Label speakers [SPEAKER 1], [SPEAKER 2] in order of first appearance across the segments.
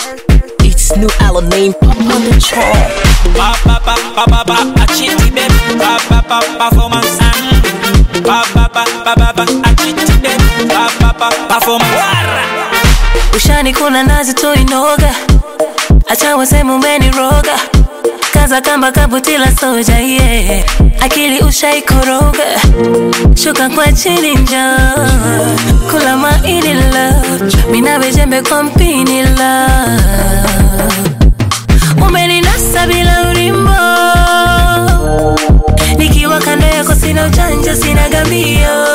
[SPEAKER 1] It's new Alan name on the track.
[SPEAKER 2] Ba ba ba ba ba ba a chitty baby. Ba ba ba performance. mm. Ba ba ba ba ba ba a chitty baby. Ba ba ba performance. Wara.
[SPEAKER 3] ushani kuna nazi tuinoga acha waseme umeniroga kaza kamba kabutila soja yeah. akili ushaikoroga shuka kwa chini njo kula maini love minawe jembe kwa mpini love umeninasa bila urimbo nikiwa kando yako sina ujanja sina gambio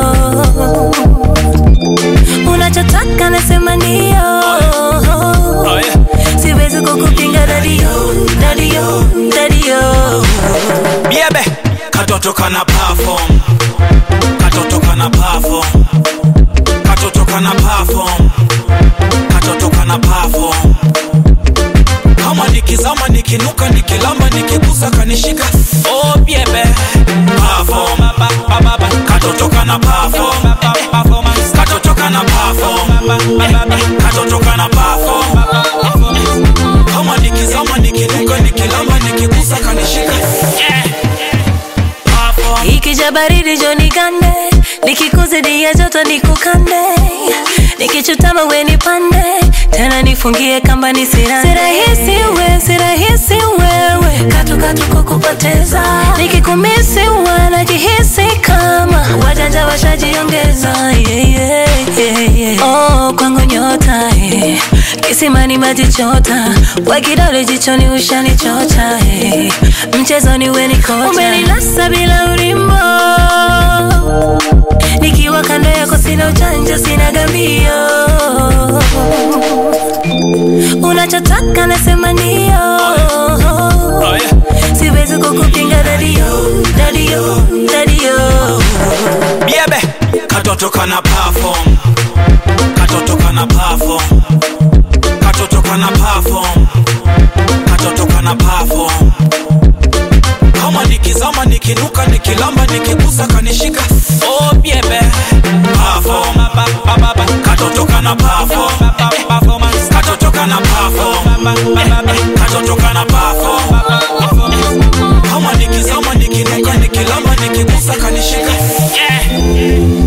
[SPEAKER 3] unachotaka nasema ndio
[SPEAKER 2] Oh yeah.
[SPEAKER 3] siwezi kukupinga dadio dadio dadio
[SPEAKER 2] Biebe. Katoto kana perform. Katoto kana perform. Katoto kana perform. Katoto kana perform. Kama nikizama nikinuka nikilamba nikigusa kanishika. Oh biebe. Perform. Ba ba ba ba. Katoto kana perform. Performance. Katoto kana perform. Katoto kana perform. Kama nikizama nikinuka nikilamba nikigusa kanishika. Yeah. Perform.
[SPEAKER 3] ikija baridi joni gande nikikuzidia joto nikukande nikichutama we nipande tena nifungie kamba nisira sirahisi we sirahisi wewe katukatu kukupoteza nikikumisi wanajihisi kama wajanja washajiongeza yeah, yeah, yeah, yeah. oh, kwangu nyota eh. kisimani maji chota kwa kidole jichoni ushanichota eh. mchezoni weni kocha umeninasa bila urimbo nikiwa kando yako sina ujanja sina gambio unachotaka nasema ndio
[SPEAKER 2] Oh yeah.
[SPEAKER 3] siwezi kukupinga dadio dadio dadio
[SPEAKER 2] Biebe. Katoto kana perform. Katoto kana perform. Katoto kana perform. Katoto kana perform. Kama nikizama nikinuka nikilamba nikigusa kanishika. Oh biebe. Perform. Ba ba ba ba. Katoto kana perform. Performance. Katoto kana perform. Katoto kana perform. Kama nikizama nikinuka nikilamba nikigusa kanishika. Yeah.